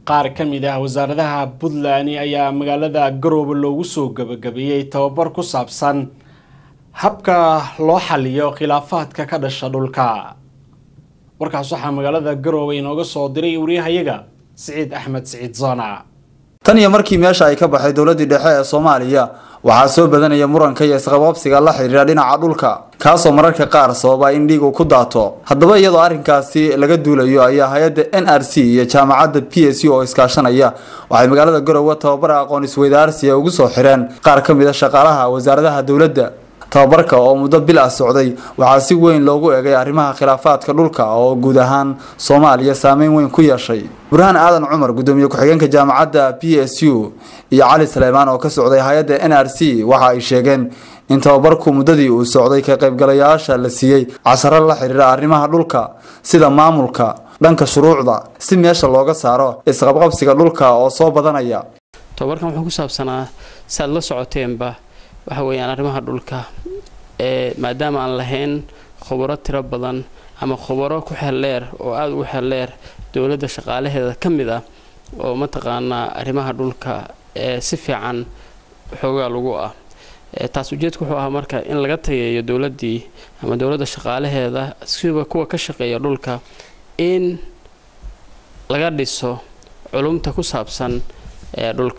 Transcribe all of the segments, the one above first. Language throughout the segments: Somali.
qaar ka mid ah wasaaradaha puntland ayaa magaalada garoobe loogu soo gabagabeeyey tababar ku saabsan habka loo xaliyo khilaafaadka ka dhasha dhulka warkaas waxaa magaalada garoobe inooga soo diray wariyahayaga siciid axmed siciid zona tan iyo markii meesha ay ka baxday dowladii dhexe ee soomaaliya waxaa soo badanaya muranka iyo isqabqabsiga la xiriira dhinaca dhulka kaasoo mararka qaar sababa in dhiigu ku daato haddaba iyadoo arrinkaasi laga duulayo ayaa hay-adda n r c iyo jaamacadda p s u oo iskaashanaya waxay magaalada garowe tababara aqoon isweydaarsiya ugu soo xireen qaar ka mid a shaqaalaha wasaaradaha dowladda tababarka oo muddo bil ah socday waxaa si weyn loogu egay arrimaha khilaafaadka dhulka oo guud ahaan soomaaliya saameyn weyn ku yeeshay burhaan aadan cumar gudoomiye ku-xigeenka jaamacadda p s u iyo cali saleymaan oo ka socday hay-adda n r c waxa ay sheegeen in tababarku muddadii uu socday ka qaybgalayaasha la siiyey casaro la xiriira arrimaha dhulka sida maamulka dhanka shuruucda si meesha looga saaro isqabqabsiga dhulka oo soo badanaya tababarkan wuxuu ku saabsanaa saaad la socoteenba waxa weeyaan arrimaha dhulka ee maadaama aan lahayn khubaro tiro badan ama khubaro ku xeldheer oo aada ugu xeldheer dowladda shaqaalaheeda ka mid ah oo mataqaanaa arrimaha dhulka ee si fiican xoogaa lagu ah taas ujeedku wuxuu ahaa marka in laga tageeyo dowladdii ama dowladda shaqaalaheeda siba kuwa ka shaqeeya dhulka in laga dhiso culumta ku saabsan ee dhulka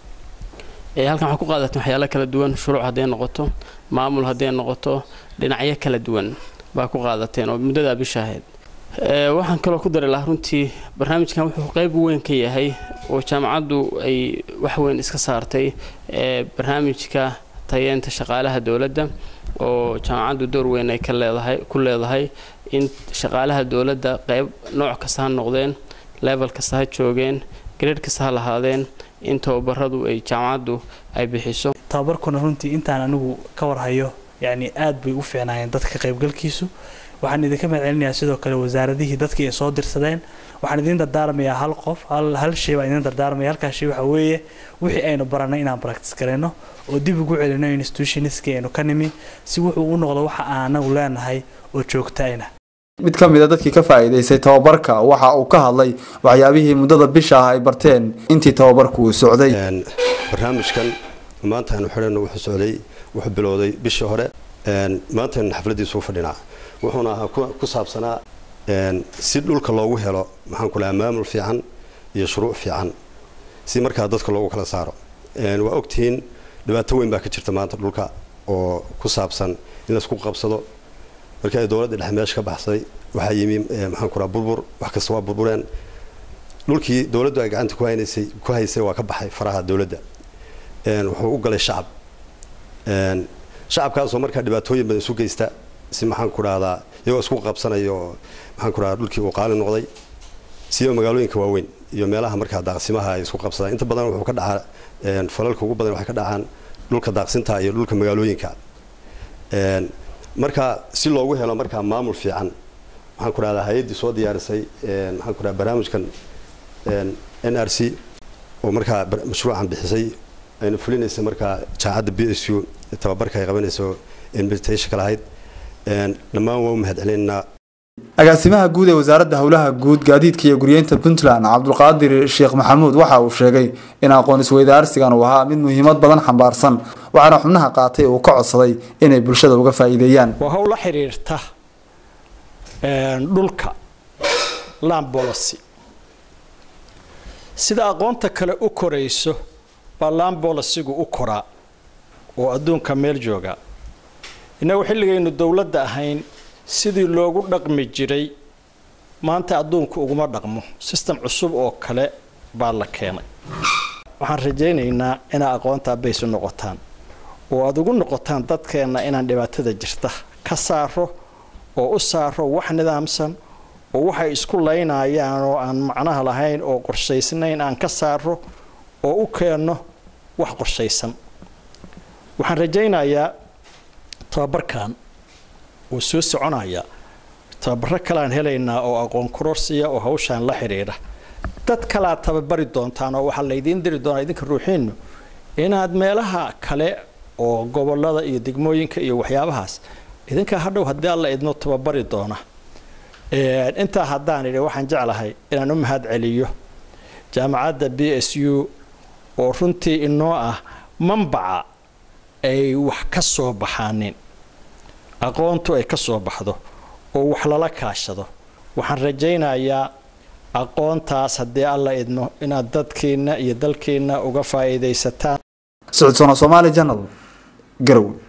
halkan waxaa ku qaadateen waxyaalo kala duwan shuruuc hadday noqoto maamul hadday noqoto dhinacyo kala duwan baa ku qaadateen oo muddadaa bisha ahayd waxaan kaloo ku dari lahaa runtii barnaamijkan wuxuu qayb weyn ka yahay oo jaamacaddu ay waxweyn iska saartay barnaamijka tayeenta shaqaalaha dowladda oo jaamacaddu door weyn ay ka leedahay ku leedahay in shaqaalaha dowladda qayb nooc kasta ha noqdeen level kasta ha joogeen gareed kasta ha lahaadeen in tababaradu ay jaamacaddu ay bixiso tababarkuna runtii intaan anigu ka warhayo yacni aada bay u fiicnaayeen dadka ka qaybgalkiisu waxaan idinka mahadcelinayaa sidoo kale wasaaradihii dadkii ay soo dirsadeen waxaan idiin dardaarmayaa hal qof hal shay baan idiin dardaarmaya halkaas shay waxaa weeye wixii aynu baranay inaan practice garayno oo dib ugu celino institutionistkii aynu ka nimi si wuxuu u noqdo waxa aan anagu leenahay oo joogtaayna mid ka mid a dadkii ka faa'iidaystay tababarka waxa uu ka hadlay waxyaabihii muddada bisha ah ay barteen intii tababarku uu socday barnaamijkan maanta aynu xidhayno wuxuu socday wuxuu bilowday bishii hore maantaynu xafladiisu u fadhinaa wuxuuna ahaa ku saabsanaa si dhulka loogu helo maxaan ku lahaa maamul fiican iyo shuruuc fiican si markaa dadka loogu kala saaro waa ogtihiin dhibaato weyn baa ka jirta maanta dhulka oo ku saabsan in laysku qabsado markii ay dowladda dhexe meesha ka baxsay waxaa yimi maxaan ku lahaa burbur wax kasta waa burbureen dhulkii dowladdu ay gacanta ku haynaysay ku haysay waa ka baxay faraha dowladda wuxuu u galay shacab shacabkaasoo markaa dhibaatooyin badan isu geysta si maxaan ku dhahdaa iyagoo isku qabsanayo oo maxaan ku dhahdaa dhulkii uu qaali noqday siba magaalooyinka waaweyn iyo meelaha markaa daaqsimaha ay isku qabsadaan inta badan wuxuu ka dhacaa falalka ugu badan waxay ka dhacaan dhulka daaqsinta iyo dhulka magaalooyinka marka si loogu helo markaa maamul fiican maxaan ku dhahdaa hay-addii soo diyaarisay maxaan ku dhahdaa barnaamijkan n r c oo markaa mashruucan bixisay aynu fulinaysay markaa jaamacadda b s u tababarka ay qabanayso invitationka lahayd dhammaan waa u mahadcelinaynaa agaasimaha guud ee wasaaradda howlaha guud gaadiidka iyo guryeynta puntland cabdulqaadir sheekh maxamuud waxa uu sheegay in aqoon isweydaarsigan uu ahaa mid muhiimad badan xambaarsan waxaana xubnaha qaatay uu ka codsaday inay bulshada uga faa'iideeyaan waa howl la xiriirta dhulka land policy sida aqoonta kale u korayso baa land policygu u koraa oo adduunka meel jooga innagu xilligaynu dowladda ahayn sidii loogu dhaqmi jiray maanta adduunku uguma dhaqmo system cusub oo kale baa la keenay waxaan rajaynaynaa inaa aqoontaa baysu noqotaan oo aada ugu noqotaan dadkeenna inaan dhibaatada jirta ka saaro oo u saaro wax nidaamsan oo waxay isku laynayaan oo aan macnaha lahayn oo qorshaysnayn aan ka saaro oo u keenno wax qorshaysan waxaan rajaynayaa tababarkan wuu soo soconayaa tababaro kaleaan helaynaa oo aqoon kororsiya oo hawshaan la xidhiidha dad kalaad tababari doontaan oo waxaa laydiin diri doonaa idinka ruuxiinnu inaad meelaha kale oo gobolada iyo degmooyinka iyo waxyaabahaas idinkaa hadhow haddii alla idmo tababari doona intaa haddaan idhi waxaan jeclahay inaan u mahad celiyo jaamacadda b s u oo runtii inoo ah manbaca ay wax ka soo baxaanin aqoontu ay ka soo baxdo oo wax lala kaashado waxaan rajaynayaa aqoontaas haddii alla idmo inaad dadkeenna iyo dalkeenna uga faa'iidaysataan socodsoona soomaali janal garowe